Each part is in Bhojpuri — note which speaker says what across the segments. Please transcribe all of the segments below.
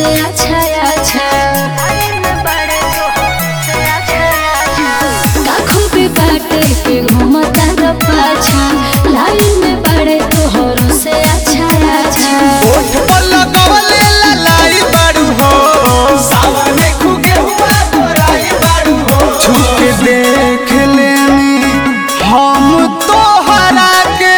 Speaker 1: अच्छा अच्छा काखो पे बाटे के घूमता र पाछा लाइन में बड़े तोहरो से अच्छा अच्छा
Speaker 2: ओठ पर लगवले ललाई बारू हो सावने खुगे हुआ गोराई बारू हो छुप देख लेनी हम तो हरा के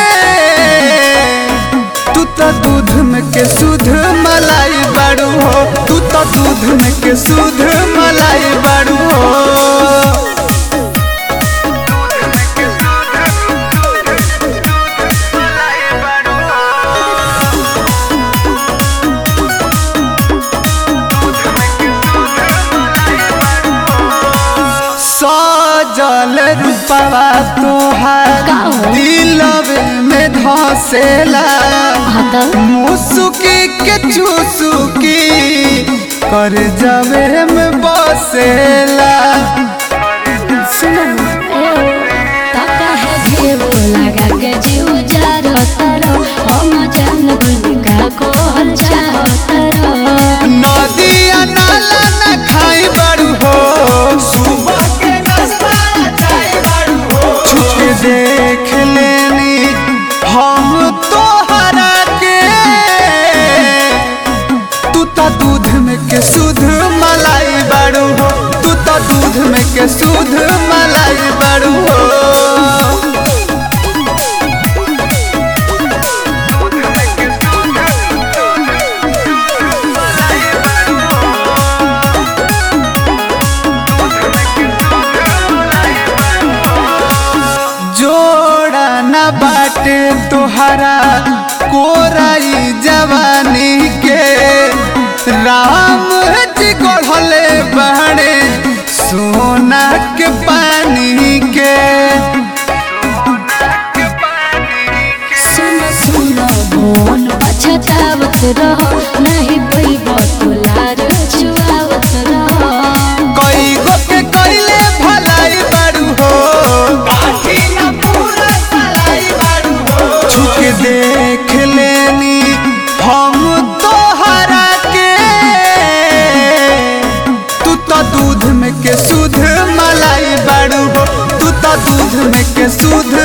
Speaker 2: तू तो दूध में के सुध मलाई बारू हो तू तो दूध में के सुध मलाई बारू हो सजल रूपवा तोहार
Speaker 1: का हो?
Speaker 2: दिलवे में धसेला
Speaker 1: हाँ तो
Speaker 2: मुसुकी के चुसुकी कर जावे में बसेला
Speaker 1: सुनो ना ए ताका है घेरो लगा के जीव जार तारो हम जान गनी का कोहल चाह तारो
Speaker 2: नदिया नाला न खाई बारू हो सुबह के नाश्ता चाय बारू हो छुप देख लेनी हम तो हरा के तू तो दूध में के सुध मलाई बारू हो तू तो दूध में के सुध मलाई बारू हो जोड़ा न बाटे तोहरा कोराई जवानी के राम जी गढ़ले बहने सोना के पानी के
Speaker 1: सुनो सुनो बोन पछतावत रहो नहीं पैबो तुलार छुआवत रहो
Speaker 2: कई गो के कइले भलाई बारू हो छुक देख लेनी हम तो हरा के तू तो दूध में के सुध मलाई बारू हो तू तो दूध में के सुध